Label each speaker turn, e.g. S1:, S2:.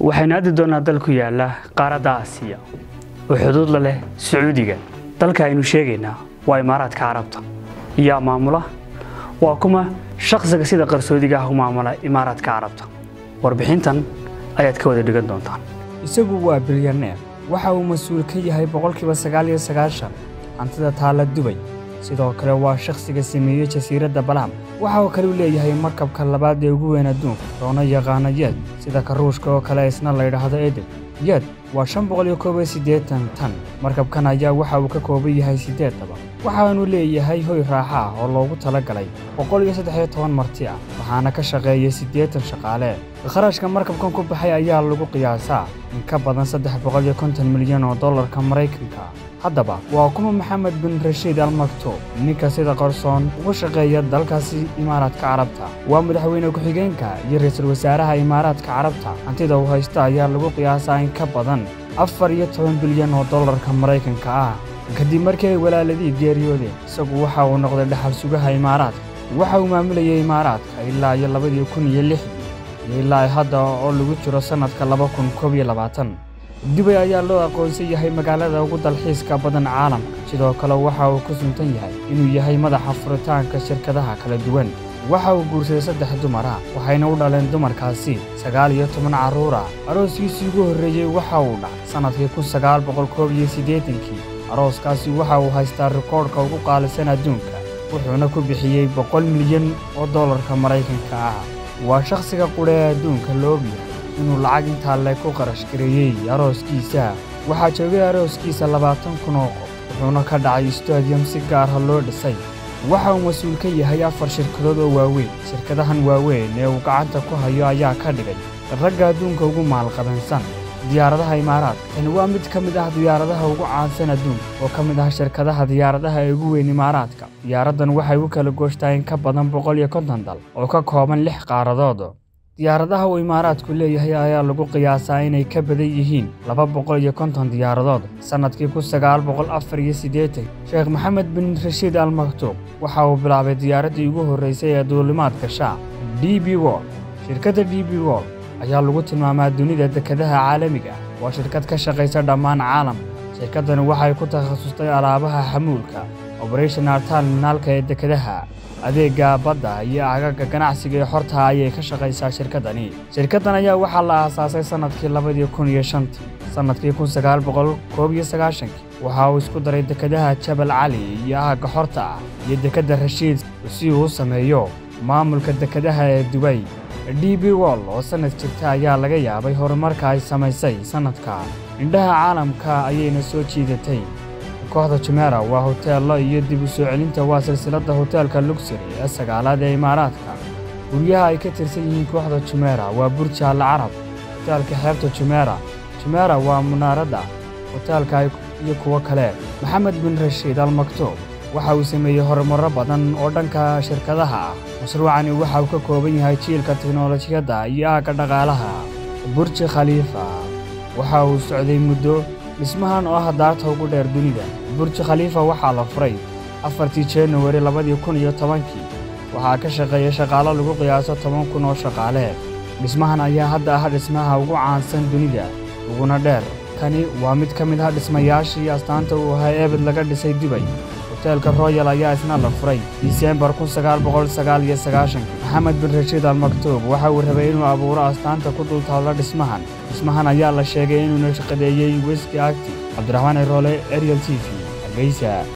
S1: waxaynu aadi doonaa dal ku yaala qaaradda aasiya oo xuduud la leh sacuudiga dalka aynu sheegaynaa waa imaaraadka carabta yaa maamula waa kuma shaqsiga sida qarsoodiga ah u maamula imaaraadka carabta warbixintan ayaad ka wada dhigan doontaan
S2: isagu waa bilyaneer waxa uu mas-uul ka yahay boqolkiiba sagaal iyo sagaashan hantida taalla dubay sidoo kale waa shakhsiga sameeyey jasiiradda balaam waxa uu kale u leeyahay markabka labaad ee ugu weyn adduunka loona yaqaano yeed sida karuushka oo kale isna la ydhaahdo edeb yeed waa shan boqol iyo koob iyo siddeetan tan markabkan ayaa waxa uu ka kooban yahay siddeed daba waxaanu leeyahay hoy raaxa ah oo loogu tala galay boqol iyo saddex iyo toban marti ah waxaana ka shaqeeya siddeetan shaqaale kharashka markabkan ku baxay ayaa lagu qiyaasaa in ka badan saddex boqol iyo konton milyan oo dollarka maraykanka haddaba waa kuma maxamed bin rashiid al maktuub ninka sida qarsoon ugu shaqeeya dalkaasi imaaraadka carabta waa madaxweyne ku-xigeenka iyo ra-iisul wasaaraha imaaraadka carabta hantida uu haysta ayaa lagu qiyaasaa in ka badan afar iyo toban bilyan oo dollarka maraykanka ah kadib markii ay walaaladii geeriyoodeen isagu waxa uu noqday dhaxal sugaha imaaraadka waxa uu maamulayay imaaraadka ilaa iyo labadii kun iyo lixdii iyo ilaa hadda oo lagu jiro sannadka laba kun koob iyo labaatan dubay ayaa loo aqoonsan yahay magaalada ugu dalxiiska badan caalamka sidoo kale waxa uu ku suntan yahay inuu yahay madaxa furitaanka shirkadaha kala duwan waxa uu guursaday saddex dumar ah waxayna u dhaleen dumarkaasi sagaal iyo toban carruur ah arooskiisii ugu horreeyey waxa uu dhacay sannadkii kun sagaal boqol koob iyo siddeetankii arooskaasi waxa uu haystaa rikoodhka ugu qaalisan adduunka wuxuuna ku bixiyey boqol milyan oo dollarka maraykanka ah waa shakhsiga qudha ee adduunka la ogyahay inuu lacag intaa le ku qarash gareeyey arooskiisa waxaa joogay arooskiisa labaatan kun oo qof wuxuuna ka dhacay stadium si gaarha loo dhisay waxa uu mas-uul ka yahay afar shirkadood oo waaweyn shirkadahan waaweyn ee uu gacanta ku hayo ayaa ka dhigay ragga adduunka ugu maalqabansan diyaaradaha imaaraadka tani waa mid ka mid ah diyaaradaha ugu caansan adduunka oo ka mid ah shirkadaha diyaaradaha ee ugu weyn imaaraadka diyaaraddan waxay u kala gooshtaa in ka badan boqol iyo konton dal oo ka kooban lix qaaradood diyaaradaha uu imaaraadku leeyahay ayaa lagu qiyaasaa inay ka badan yihiin laba boqol iyo konton diyaaradood sannadkii kun sagaal boqol afar iyo siddeetan sheekh maxamed bin rashiid al maktuub waxa uu bilaabay diyaaraddii ugu horraysay ee duulimaad gasha d b wol shirkadda d b wol ayaa lagu tilmaamaa dunida dekedaha caalamiga ah waa shirkad ka shaqaysa dhammaan caalamka shirkaddani waxay ku takhasustay alaabaha xamuulka oberation terminaalka ee dekedaha adeegga badda iyo agaga ganacsiga ee xorta ayay ka shaqaysaa shirkaddani shirkaddan ayaa waxaa la aasaasay sannadkii labadii kun iyo shantii sannadkii kun sagaal boqol koob iyo sagaashankii waxa uu isku daray dekedaha jabal cali iyo aagga xorta ah iyo dekedda rashiid si uu u sameeyo maamulka dekedaha ee dubay d b wol oo sannad jirta ayaa laga yaabay horumarka ay samaysay sannadka indhaha caalamka ayayna soo jiidatay kooxda jumera waa hoteello iyo dib u soo celinta waa silsiladda hoteelka luxury ee sagaalaad ee imaaraadka guryaha ay ka tirsan yihiin kooxda jumera waa burji al carab hoteelka xeebta jumera jumera waa munaaradda hoteelka iyo kuwo kale maxamed bin rashiid al maktuub waxa uu sameeyey horumarro badan oo dhanka shirkadaha ah mashruucani waxa uu ka kooban yahay jiilka tiknolojiyadda iyo aagga dhaqaalaha burji khaliifa waxa uu socday muddo dhismahan oo ah daarta ugu dheer dunida burji khaliifa waxaa la furay afartii januari labadii kun iyo tobankii waxaa ka shaqeeya shaqaalo lagu qiyaaso toban kun oo shaqaale dhismahan ayaa hadda ah dhismaha ugu caansan dunida uguna dheer kani waa mid ka mid ah dhismayaashii astaanta uu ahaa eebed laga dhisay dubay hoteelka royal ayaa isna la furay disembar kun sagaal boqol sagaal iyo sagaashankii maxamed bin rashiid al maktuub waxa uu rabay inuu abuuro astaanta ku dultaalla dhismahan dhismahan ayaa la sheegay inuuna shaqadeeyey weski agti cabdiraxmaan iroole ariel t v hargeysa